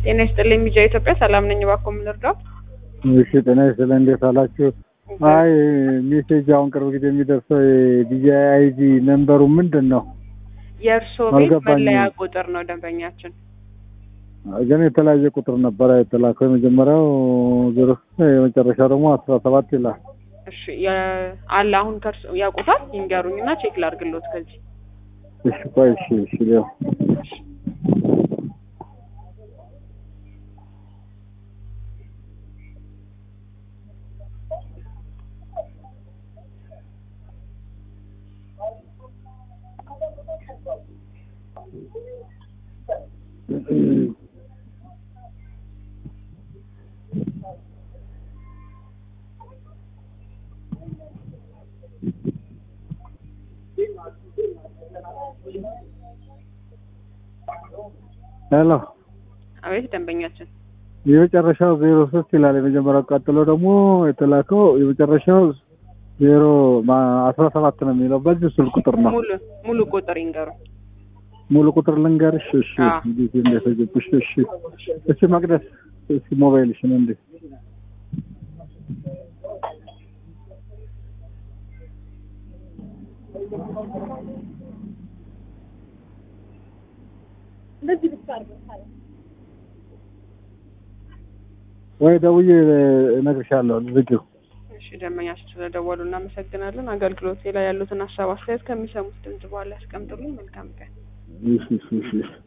ጤና ይስጥልኝ ሚዲያ ኢትዮጵያ ሰላም ነኝ። እባክዎ ምን ልርዳው? እሺ ጤና ይስጥልኝ። እንዴት አላችሁ? አይ ሜሴጅ አሁን ቅርብ ጊዜ የሚደርሰው የዲጂአይ አይዲ ነንበሩ ምንድን ነው? የእርስዎ ቤት አልገባኝም። መለያ ቁጥር ነው ደንበኛችን። ግን የተለያየ ቁጥር ነበረ የተላከው። የመጀመሪያው ዜሮ የመጨረሻው ደግሞ አስራ ሰባት ይላል። እሺ የ- አለ አሁን ከእርስ ያውቁታል? ይንገሩኝና ቼክ ላድርግሎት ከዚህ እሺ ቆይ እሺ እሺ ሊያው ሄሎ አቤት ደንበኛችን የመጨረሻው ዜሮ ሶስት ይላል። የመጀመሪያው ቀጥሎ ደግሞ የተላከው የመጨረሻው ዜሮ ማ- አስራ ሰባት ነው የሚለው በዚህ ስልክ ቁጥር ነው። ሙሉ ሙሉ ቁጥር ይንገሩ። ሙሉ ቁጥር ልንገርሽ? እሺ አዎ። እንዴት እንደተጀብሽ? እሺ እሺ መቅደስ እሺ ሞባይልሽን እንዴ ወይ ደውዬ እነግርሻለሁ። ዝጊው። እሺ ደንበኛችን ስለደወሉ እናመሰግናለን። አገልግሎት ላይ ያሉትን ሀሳብ አስተያየት ከሚሰሙት ድምጽ በኋላ ያስቀምጡልኝ። መልካም ቀን። እሺ እሺ እሺ